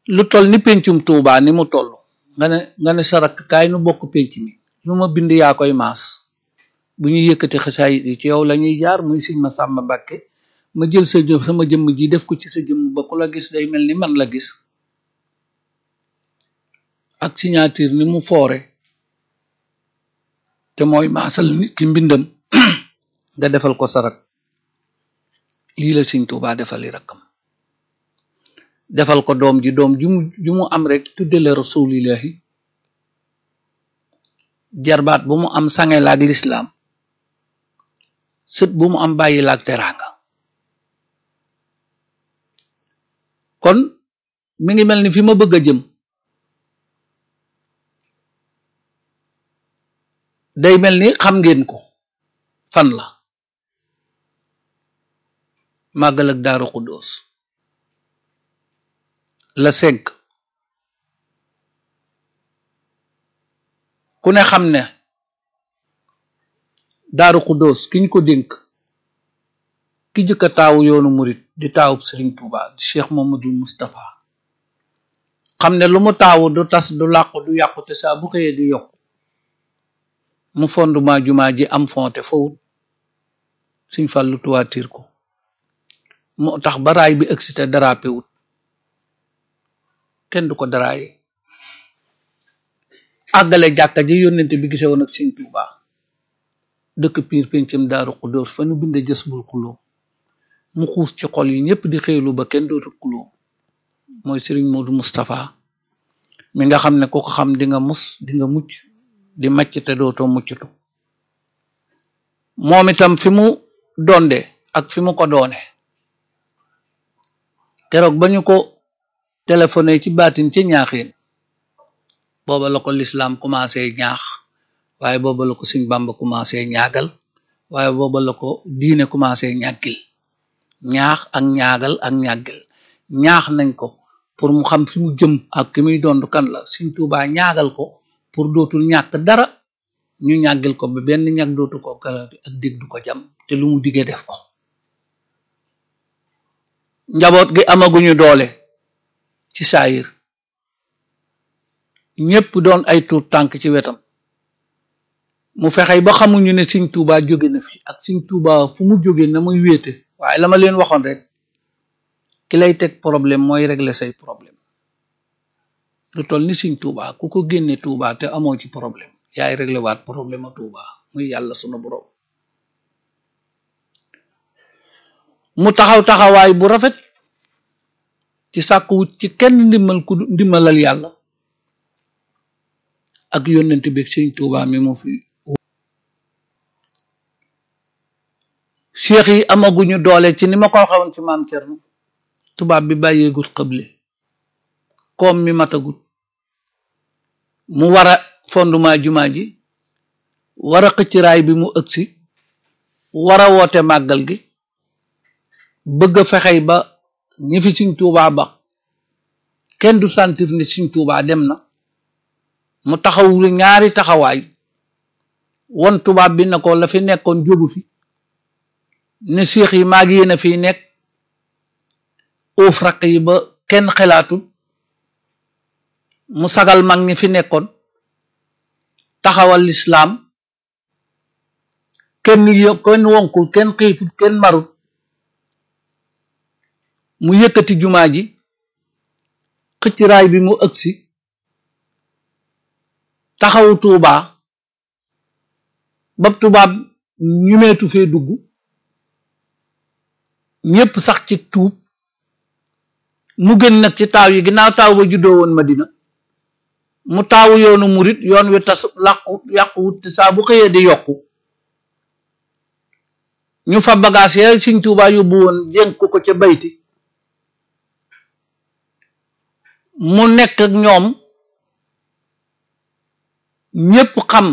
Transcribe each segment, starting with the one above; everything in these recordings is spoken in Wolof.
lu toll ni pencum Tuubaa ni mu toll nga ne nga ne sa rakk kaay nu bokk penc mi lu ma bind yaa koy maas bu ñuy yëkkati xasaayit yi ci yow la ñuy jaar muy Sëñ Masàmba Mbàkke ma jël sa jëm sama jëmm ji def ko ci sa jëmm ba ku la gis day mel ni man la gis ak signature ni mu foore te mooy maasal nit ki mbindam nga defal ko sarak lii la Sëñ Tuubaa defali rakkam defal ko doom ji doom ju mu ju mu am rek tuddale rasulillahi jarbaat bu mu am sange laak lislaam sët bu mu am bàyyi laak teraanga kon mi ngi mel ni fi ma bëgg a jëm day mel ni xam ngeen ko fan la màggal ak daaru xuddoos la cinq ku ne xam ne daaru xuddoos kiñ ko dénk ki jëkka taawu yoonu murit di taawub sëriñ Tuuba di Cheikh Mamadul Moustapha xam ne lu mu taawu du tas du làqu du yàqu te saa bu xëyee di yokk mu fondement jumaa ji am fonte fawut suñ fàllu tuwaatiir ko moo tax ba raay bi ëgsite darape wut kenn du ko daraaye àggale jàkka ji yónnente bi gise woon ak sëñ Tuuba dëkk piir pencam daaru xudóor fa nu binde jës bul xuloo mu xuus ci xol yi ñépp di xéelu ba kenn dootu xuloo mooy sëriñ Moodu Moustapha mi nga xam ne ku ko xam di nga mus di nga mucc di macc te dootoo mucctu moom itam fi mu donde ak fi mu ko doone keroog ba ñu ko téléphoné ci baatin ci ñaaxin booba la ko lislaam commencé ñaax waaye booba la ko Sëñ Bàmba commencé ñaagal waaye booba la ko diine commencé ñàggil ñaax ak ñaagal ak ñàggil ñaax nañ ko pour mu xam fi mu jëm ak ki muy doon kan la Sëñ Tuubaa ñaagal ko pour dootul ñàkk dara ñu ñàggil ko ba benn ñag dootu ko kalati ak dégg du ko jam te lu mu diggee def ko njaboot gi amaguñu doole ci saayir ñépp doon ay tuut tànk ci wetam mu fexey ba xamuñu ne Sëñ Tuubaa jóge na fi ak Sëñ Tuubaa fu mu jóge na muy wéete waaye la ma leen waxoon rek ki lay teg problème mooy régler say problème lu toll ni Sëñ Tuubaa ku ko génne Tuubaa te amoo ci problème yaay réglé waat problème a Tuubaa muy yàlla sunu borom mu taxaw taxawaay bu rafet ci sàkkuwut ci kenn ndimmal ku ndimmalal yàlla ak yónnent bi Sëñ Tuubaa mi mu fi cheikh yi amaguñu doole ci ni ma ko waxewoon ci maam Cerno tubaab bi bàyyeegut xëble koom mi matagut mu war a fondement jumaa ji war a xëcc raay bi mu ëgsi war a woote màggal gi bëgg a fexey ba ñi fi Sëñ Tuubaa ba kenn du sentir ni Sëñ Tuubaa dem na mu taxaw ñaari taxawaay won tubaab bi na ko la fi nekkoon jógu fi ne séex yi maag yéen a fiy nekk uuf rakk yi ba kenn xelaatul mu sagal mag ñi fi nekkoon taxawal lislaam kenn yo kenn wonkul kenn xiifut kenn marut mu yëkkati jumaa ji xëcc raay bi mu ëgsi taxawu tuubaa ba tubaab ñumeetu fee dugg ñépp sax ci tuub mu gën nag ci taaw yi ginnaaw taaw ba juddoo woon Madina mu taawu yoonu murit yoon wi tas làqu yàqu wut te saa bu xëyee di yokku ñu fa bagage ya Sëñ Tuubaa yóbbu woon jénk ko ca bayti mu nekk ak ñoom ñépp xam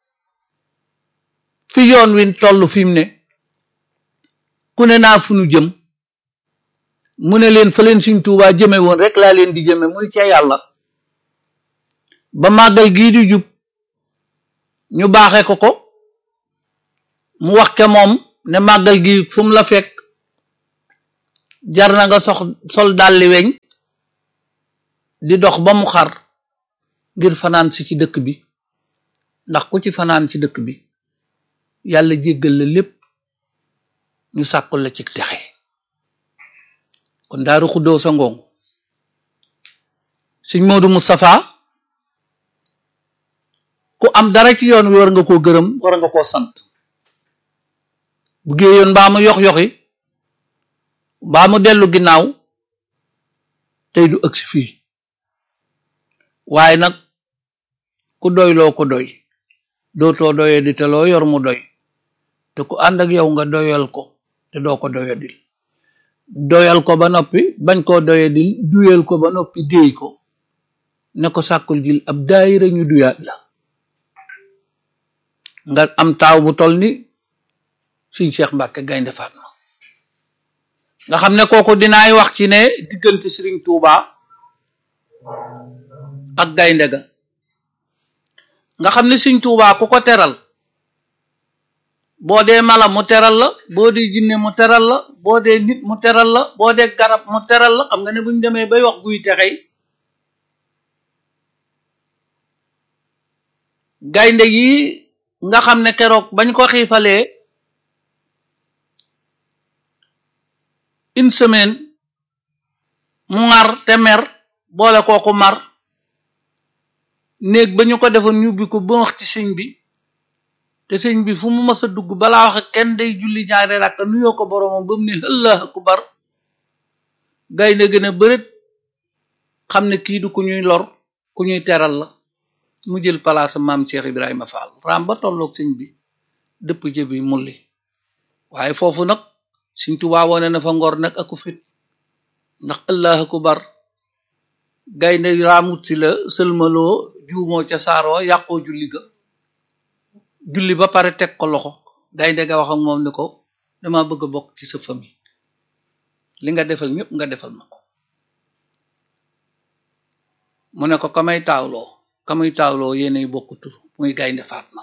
fi yoon wi toll fi mu ne ku ne naa fu nu jëm mu ne leen fa leen Sëñ Tuubaa jëme woon rek laa leen di jëme muy ca yàlla ba màggal gii di jub ñu baaxe ko ko mu wax ke moom ne màggal gi fu mu la fekk jar na nga sox sol dalli weñ di dox ba mu xar ngir fanaan si ci dëkk bi ndax ku ci fanaan ci dëkk bi yàlla jéggal la lépp ñu sàkkul la ci texe kon daaru xuddoo sa ngoong sëñ Moodu Moustapha ku am dara ci yoon wi war nga koo gërëm war nga koo sant bu géeyoon mbaa mu yox yoxi mbaa mu dellu ginnaaw tey du ëgsi fii waaye nag ku doy loo ko doy dootoo doye di te loo yor mu doy te ku ànd ak yow nga doyal ko te doo ko doyadil doyal ko ba noppi bañ koo doyadil duyal ko ba noppi déey ko ne ko sàkkul jil ab daayira ñu duyaat la nga am taaw bu tol ni suñ Cheikh Mbacke Gaynde Fatma nga xam ne kooku dinaay wax ci ne diggante Serigne Touba ak gaynde ga nga xam ne Serigne Touba ku ko teral boo dee mala mu teral la boo dee jinne mu teral la boo dee nit mu teral la boo dee garab mu teral la xam nga ne buñ demee bay wax guy texey gaynde yi nga xam ne keroog bañ ko xiifalee une semaine mu ŋar te mer boole kooku mar néeg ba ñu ko defoon ñu ubbi ko ba wax ci sëñ bi te sëñ bi fu mu mës a dugg balaa wax ak kenn day julli ñaari rakk nuyoo ko boroomam ba mu ne Allahu akbar gaynde gën a bërët xam ne kii du ku ñuy lor ku ñuy teral la mu jël palaasa maam Cheikh Ibrahima Fall raam ba tolloog sëñ bi dëpp jëbi mulli waaye foofu nag Sëñ Tuubaa wone na fa ngor nag aku fit ndax Allahu akbar gaynde raamut si la sëlmaloo juumoo ca saaroo yàqoo julli ga julli ba pare teg ko loxo gaynde ga wax ak moom ni ko dama bëgg a bokk ci sa famille li nga defal ñëpp nga defal ma ko mu ne ko kamay taawloo kamuy taawloo yéenay bokk tur muy gaynde Fatma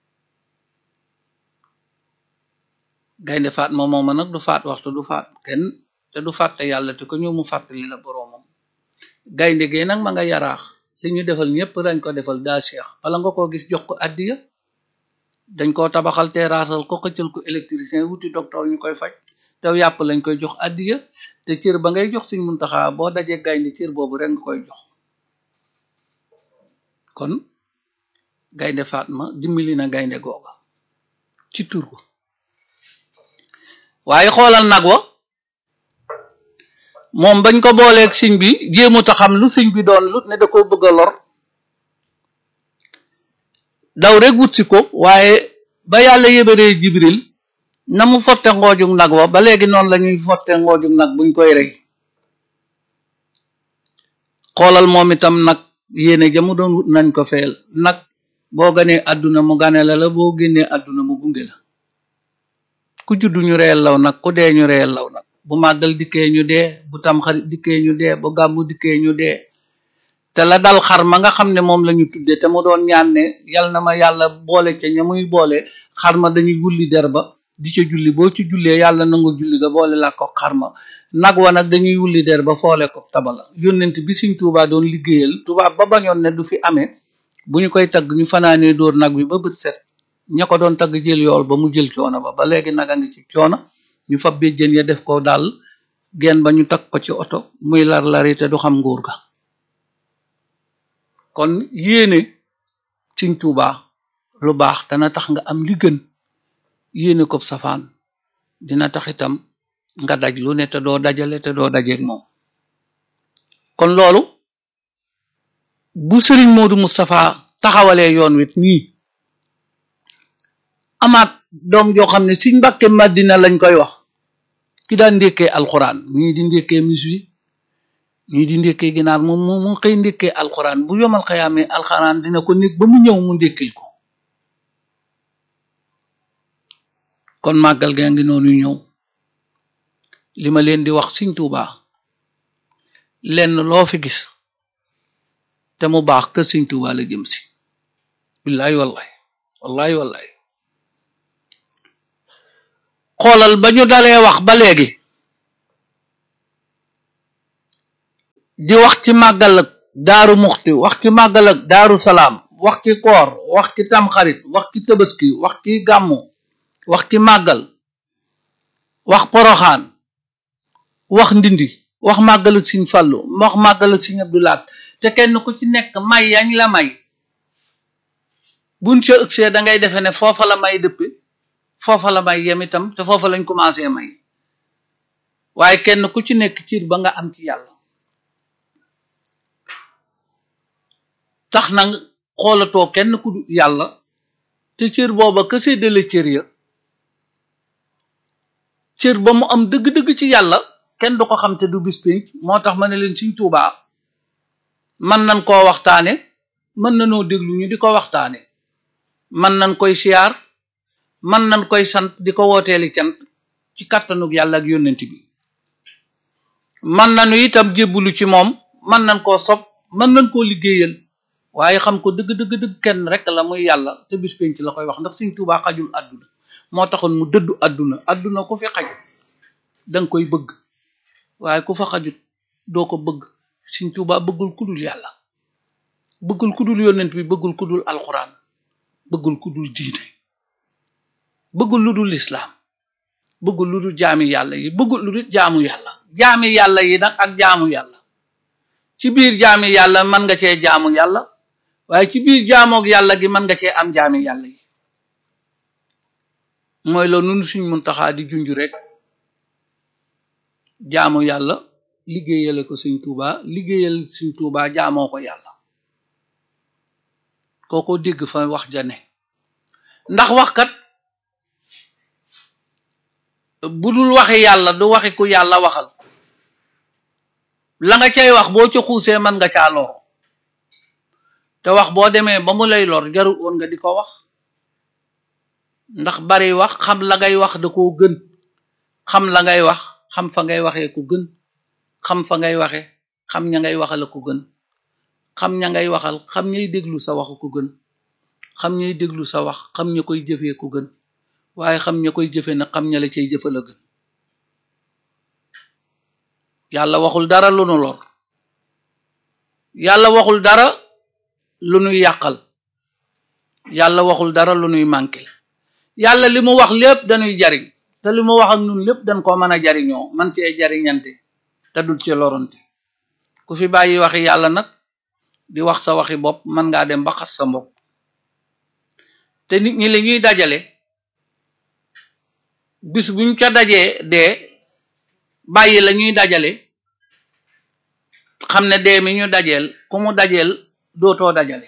gaynde Fatma mooma nag du faat waxtu du faat kenn te du fàtte yàlla te ko ñëw mu fàttali la boroomam gaynde gee nag ma nga yaraax li ñu defal ñëpp dañ ko defal daa Cheikh bala nga koo gis jox ko addiya dañ koo tabaxal terrassal ko xëccal ko électricien wuti docteur ñu koy faj te yàpp lañ koy jox addiya te cër ba ngay jox Sëñ Muntaxa boo dajee gaynde cër boobu rek nga koy jox kon gaynde Fatma dimbali na gaynde googa ci tur ko waaye xoolal nag wa moom bañ ko booleeg siñ bi jéemut a xam lu siñ bi doon lu ne da ko bëgg a lor daw rek wut si ko waaye ba yàlla yébaree jibril na mu fotte ngoojug nag wa ba léegi noonu la ñuy fotte ngoojug nag buñ koy rey xoolal moom itam nag yéene ja mu doon wut nañ ko feel nag boo ganee àdduna mu gane la la boo génnee àdduna mu gunge la ku juddu ñu reyal law nag ku dee ñu reyal law nag bu màggal dikkee ñu dee bu tam xarit dikkee ñu dee bu gàmmu dikkee ñu dee te la dal xar ma nga xam ne moom la ñu tudde te mu doon ñaan ne yal na ma yàlla boole ca ña muy boole xar ma dañuy wulli der ba di ca julli boo ci jullee yàlla nangu julli ga boole la ko xar ma nag wa nag dañuy wulli der ba foole ko tabala yónnent bi Sëñ Tuubaa doon liggéeyal tubaab ba bañoon ne du fi amee bu ñu koy tagg ñu fanaanee dóor nag bi ba bët set ña ko doon tagg jël yool ba mu jël coono ba ba léegi nag a ngi ci coono ñu fab béjjën ya def ko daal genn ba ñu takk ko ci oto muy lar lari te du xam nguur ga kon yéene Sëñ Tuubaa lu baax dana tax nga am li gën yéene ko safaan dina tax itam nga daj lu ne te doo dajale te doo dajeeg moom kon loolu bu Sëriñ Moodu Moustapha taxawalee yoon wit nii amaat doom joo xam ne Sëñ Mbàkke Madina lañ koy wax ki daan ndékkee alxuraan ñii di ndékkee musique ñii di ndékkee ginaar moom mu mu xëy ndékkee alxuraan bu yomal xayaamee alxuraan dina ko nekk ba mu ñëw mu ndékkil ko kon màggal gaa ngi noonu ñëw li ma leen di wax Sëñ Tuubaa lenn loo fi gis te mu baax kër Sëñ Tuubaa la jëm si billaay wallaay wallaay wallaay xoolal ba ñu dalee wax ba léegi di wax ci màggal ak daaru muxti wax ci màggal ak daaru salaam wax ci koor wax ci tamxarit wax ci tëbaski wax ci gàmmu wax ci màggal wax poroxaan wax ndindi wax màggal ak siñ fàllu wax màggal ak siñ abdulaat te kenn ku ci nekk may yañ la may buñ ca ëgsee da ngay defe ne foofa la may dëppe foofa la may yem itam te foofa lañ commencé may waaye kenn ku ci nekk ciir ba nga am ci yàlla tax na xoolatoo kenn ku yàlla te cër booba ka séddale cër ya cër ba mu am dëgg-dëgg ci yàlla kenn du ko xam te du bis pénc moo tax ma ne leen Sëriñ Tuubaa mën nañ koo waxtaane mën nañoo déglu ñu di ko waxtaane mën nañ koy siyaar mën nañ koy sant di ko wooteeli cant ci kàttanug yàlla ak yónnent bi mën nañu itam jébbulu ci moom mën nañ koo sob mën nañ koo liggéeyal waaye xam ko dëgg dëgg dëgg kenn rek la muy yàlla te bis penc la koy wax ndax Sëriñ Tuubaa xajul àdduna moo taxoon mu dëddu àdduna àdduna ku fi xaj danga koy bëgg waaye ku fa xajut doo ko bëgg Sëriñ Tuubaa bëggul kudul yàlla bëggul kudul yónnent bi bëggul kudul alxuraan bëggul kudul diine bëggul lu dul lislaam bëggul lu dul jaami yàlla yi bëggul lu dul jaamu yàlla jaami yàlla yi nag ak jaamu yàlla ci biir jaami yàlla mën nga cee jaamu yàlla waaye ci biir jaamoog yàlla gi mën nga cee am jaami yàlla yi mooy loolu nunu suñ muntaxaa di junj rek jaamu yàlla liggéeyale ko Sëriñ Tuubaa liggéeyal Sëriñ Tuubaa jaamoo ko yàlla kooko dégg fa wax jane ndax waxkat bu dul waxi yàlla du waxi ku yàlla waxal la nga cay wax boo ca xuusee mën nga caa loro te wax boo demee ba mu lay lor jarul woon nga di ko wax ndax bari wax xam la ngay wax da koo gën xam la ngay wax xam fa ngay waxee ko gën xam fa ngay waxe xam ña ngay waxal ko gën xam ña ngay waxal xam ñay déglu sa wax ko gën xam ñay déglu sa wax xam ña koy jëfee ko gën waaye xam ña koy jëfe na xam ña la cay jëfal a gën yàlla waxul dara lu nu lor yàlla waxul dara lu nuy yàqal yàlla waxul dara lu nuy manqué yàlla li mu wax lépp dañuy jariñ te li mu wax ak ñun lépp dañ koo mën a jariñoo man cee jariñante te dul ci loronte ku fi bàyyi waxi yàlla nag di wax sa waxi bopp mën ngaa dem ba xas sa mbokk te nit ñi li ñuy dajale bis buñ ca dajee dee bàyyi la ñuy dajale xam ne dee mi ñu dajeel ku mu dajeel dootoo dajale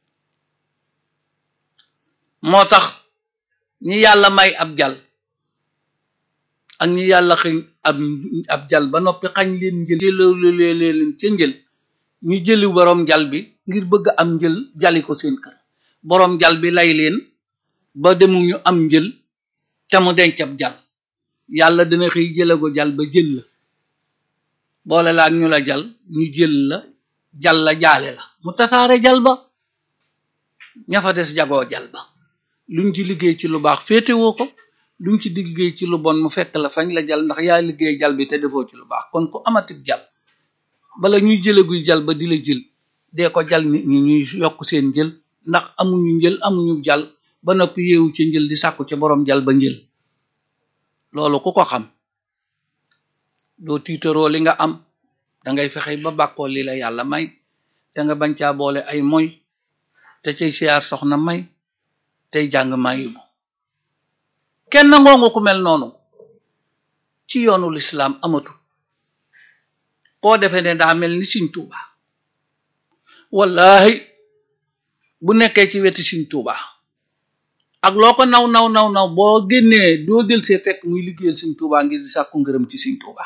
moo tax ñi yàlla may ab jal ak ñi yàlla xëñ ab ab jal ba noppi xañ leen njël jëlee leen ca njël ñu jëli boroom jal bi ngir bëgg am njël jali ko seen kër boroom jal bi lay leen ba demuñu am njël te mu denc ab jal yàlla dina xëy jële ko jal ba jël la boole la ak ñu la jal ñu jël la jal la jaale la mu tasaare jal ba ña fa des jagoo jal ba luñ ci liggéey ci lu baax féetewoo ko luñ ci liggéey ci lu bon mu fekk la fañ la jal ndax yaa liggéey jal bi te defoo ci lu baax kon ku amatit jal bala ñuy jële guy jal ba di la jël dee ko jal nit ñi ñuy yokk seen jël ndax amuñu njël amuñu jal ba noppi yeewu ci njël di sàkku ci borom jal ba njël loolu ku ko xam doo tiitaroo li nga am dangay fexe ba bàkkoo li la yàlla may te nga bañ caa boole ay moy te cay siyaar soxna may tey jàng mayu bu kenn ngoongu ku mel noonu ci yoonu lislaam amatu koo defee ne daa mel ni Sëriñ Tuuba wallahi bu nekkee ci weti Sëriñ Tuuba ak loo ko naw naw naw naw boo génnee doo del see fekk muy liggéeyal Sëriñ Tuuba ngir di sàkku ngërëm ci Sëriñ Tuuba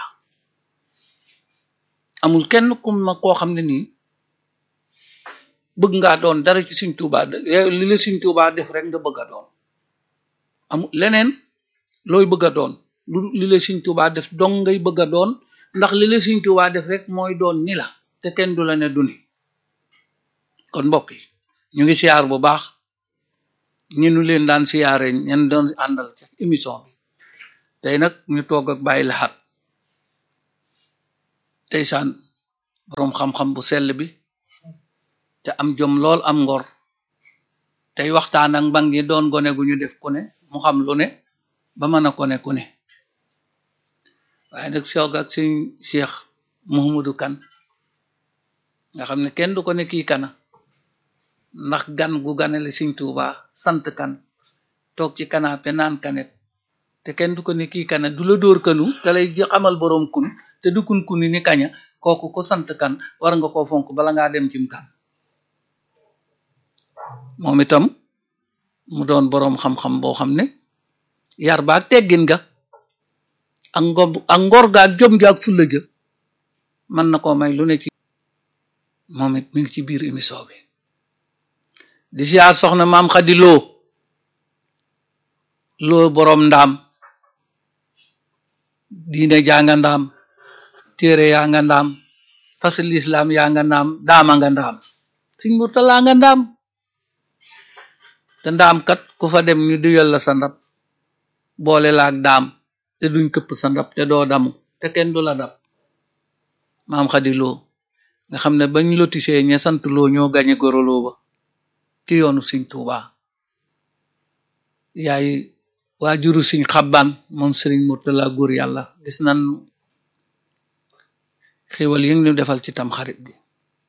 amul kenn ku ma koo xam ne nii bëgg ngaa doon dara ci Sëriñ Tuuba li la Sëriñ Tuuba def rek nga bëgg a doon amul leneen looy bëgg a doon lu li la Sëriñ Tuuba def dong ngay bëgg a doon ndax li la Sëriñ Tuuba def rek mooy doon ni la te kenn du la ne du ni kon mbokk yi ñu ngi siyaar bu baax ñi nu leen daan siyaare ñen doon àndal ci émission bi tey nag ñu toog ak bàyyi laxat tey saan boroom xam-xam bu sell bi te am jom lool am ngor tey waxtaan ak mbang yi doon gone gu ñu def ku ne mu xam lu ne ba mën a ko ne ku ne waaye nag soog ak suñ Cheikh Mouhamadou Kan nga xam ne kenn du ko ne kii kana ndax gan gu ganale Sëñ Tuuba sant kan toog ci kanaape naan kanet te kenn du ko ne kii kana du la dóor kanu te lay xamal boroom kun te du kun kuni ni kaña kooku ko sant kan war nga koo fonk bala ngaa dem cim kan moom itam mu doon boroom xam-xam boo xam ne yar ba ak teggin ga ak ngor ak ngor ga ak jom ga ak fulla ga mën na koo may lu ne ci moom it mi ngi ci biir émission bi di siyaar soxna maam xadi loo loo boroom ndaam diine jaa nga ndaam téere yaa nga ndaam fasil islam yaa nga ndaam daama nga ndaam siñ murtalaa nga ndaam te ndaam kat ku fa dem ñu duyal la sa ndab boole la ak daam te duñ këpp sa ndab te doo damu te kenn du la dab maam xadi loo nga xam ne bañ lotisee ña sant loo ñoo gañe goroloo ba ci yoonu siñ tuuba yaay waajuru siñ xabbaan moom sëriñ murtala góor yàlla gis nan xéwal yi ñu defal ci tam xarit bi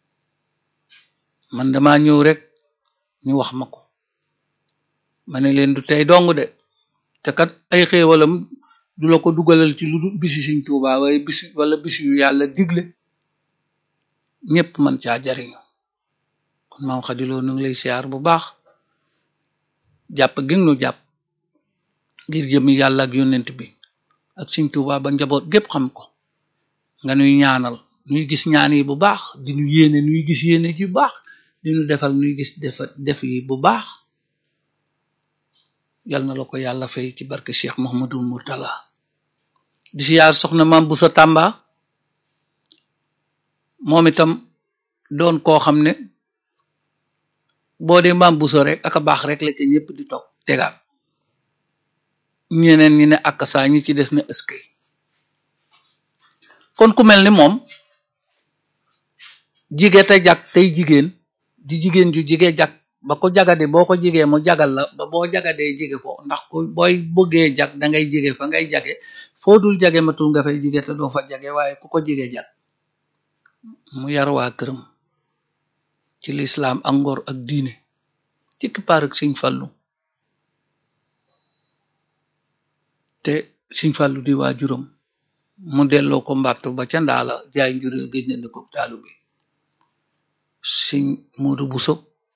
man dama ñëw rek ñu wax ma ko ma ne leen du tey dong de te kat ay xéewalam du la ko dugalal ci lu bisi siñ tuuba waaye bisi wala bisi yu yàlla digle ñépp man caa jariñu kon maam xadiloo nu ngi lay siyaar bu baax jàpp gi nu jàpp ngir jëmi yàlla ak yonent bi ak siñ tuuba ba njaboot gépp xam ko nga nuy ñaanal nuy gis ñaan yi bu baax di nu yéene nuy gis yéene ji bu baax di nu defal nuy gis defa def yi bu baax yal na la ko yàlla fay ci barke Cheikh Mouhamadul Mourtala di siyaar soxna maam bu sa tàmba moom itam doon koo xam ne boo dee maam bu so rek aka baax rek la ca ñëpp di toog tegaat ñeneen ñi ne ak saa ñi ci des na ëskay kon ku mel ni moom jige te jag tey jigéen di jigéen ju jige jag ba ko jagade boo ko jigee mu jagal la ba boo jagadee jige ko ndax ku booy bëggee jag dangay jige fa ngay jage foo dul jage matul nga fay jige te doo fa jage waaye ku ko jige jag mu yar waa këram ci lislaam ak ngor ak diine ci kippaar ak siñ fallu te siñ fallu di waa juróom mu delloo ko mbattu ba ca ndaala jaay njureel géej na ko taalu bi siñ muudu buso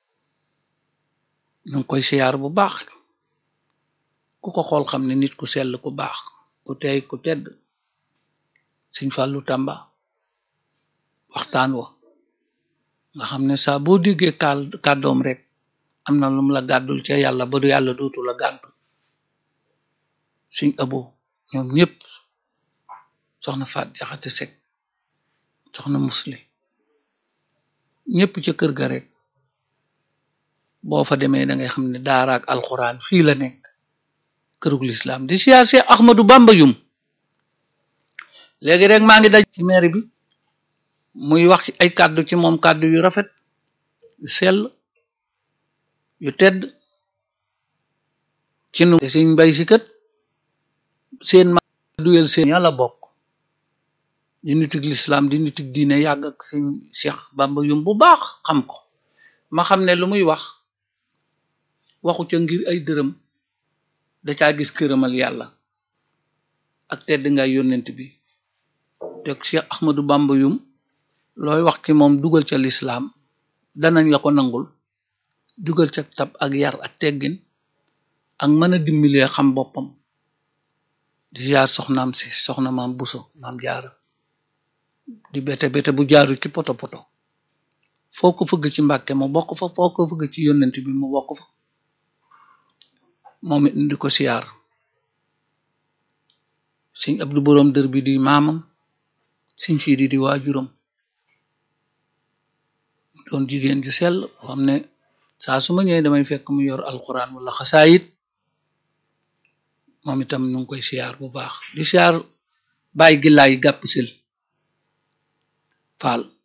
ñu ngi koy siyaar bu baax ku ko xool xam ne nit ku sell ku baax ku tey ku tedd siñ fàllu tàmba waxtaan wa nga xam ne saa boo déggee kaal kàddoom rek am na lum la gàddul ca yàlla ba du yàlla dootu la gàddu siñ abo ñoom ñépp soxna faat jaxate sek soxna musli ñépp ca kër ga rek boo fa demee da ngay xam ne daaraak alxuraan fii la nekk kërug lislaam di siyaar Seex Ahmadu Bamba yum léegi rek maa ngi daj ci maire bi muy wax ci ay kàddu ci moom kàddu yu rafet yu sell yu tedd ci nu te siñ mbay si kët seen ma duyel seen yàlla bokk di nitig lislaam di nitig diine yàgg ak siñ Seex Bamba yum bu baax xam ko ma xam ne lu muy wax waxu ca ngir ay dërëm da caa gis këramal yàlla ak tedd nga yónnent bi te Cheikh Ahmadou Bamba yum looy wax ci moom dugal ca lislaam danañ la ko nangul dugal ca tab ak yar ak teggin ak mën a dimbilee xam boppam di jaar soxnaam si soxna maam buso maam jaara di bete bete bu jaaru ci poto poto foo ko fëgg ci mbàkke mu bokk fa foo ko fëgg ci yónnent bi mu bokk fa moom it di ko siyaar sëñ abdu boroom dër bi di maamam sëñ siidi di waajuram doon jigéen ju sell xam ne saa su ma ñëwee damay fekk mu yor alquran wala xasaayit moom itam ñu ngi koy siyaar bu baax di siyaar bàyyi gillaay gàpp sil faal